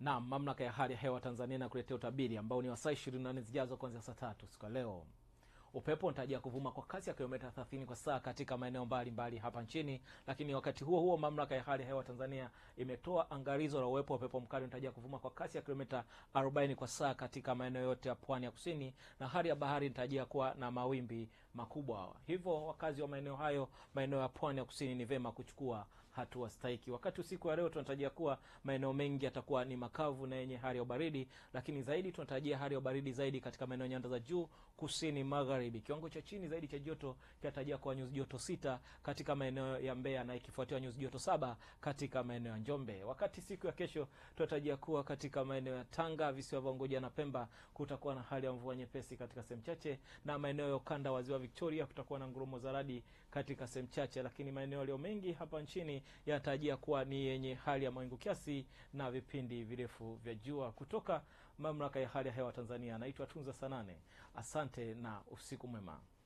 na mamlaka ya hali ya hewa Tanzania inakuletea utabiri ambao ni wa saa 24 zijazo kuanzia saa tatu siku ya leo. Upepo unatarajia kuvuma kwa kasi ya kilomita 30 kwa saa katika maeneo mbalimbali hapa nchini, lakini wakati huo huo mamlaka ya hali ya hewa Tanzania imetoa angalizo la uwepo wa upepo mkali unatarajia kuvuma kwa kasi ya kilomita 40 kwa saa katika maeneo yote ya pwani ya kusini, na hali ya bahari inatarajia kuwa na mawimbi makubwa. Hivyo wakazi wa maeneo hayo, maeneo ya pwani ya kusini, ni vema kuchukua hatua stahiki. Wakati usiku wa leo tunatarajia kuwa maeneo mengi yatakuwa ni makavu na yenye hali ya ubaridi, lakini zaidi tunatarajia hali ya ubaridi zaidi katika maeneo nyanda za juu kusini magharibi. Kiwango cha chini zaidi cha joto kinatarajia kuwa nyuzi joto sita katika maeneo ya Mbeya na ikifuatiwa nyuzi joto saba katika maeneo ya Njombe. Wakati siku ya kesho tunatarajia kuwa katika maeneo ya Tanga, visiwa vya Unguja na Pemba kutakuwa na hali ya mvua nyepesi katika sehemu chache, na maeneo ya ukanda wa ziwa Victoria kutakuwa na ngurumo za radi katika sehemu chache, lakini maeneo yaliyo mengi hapa nchini yanatarajia kuwa ni yenye hali ya mawingu kiasi na vipindi virefu vya jua. Kutoka mamlaka ya hali ya hewa Tanzania, naitwa Tunza Sanane. Asante na usiku mwema.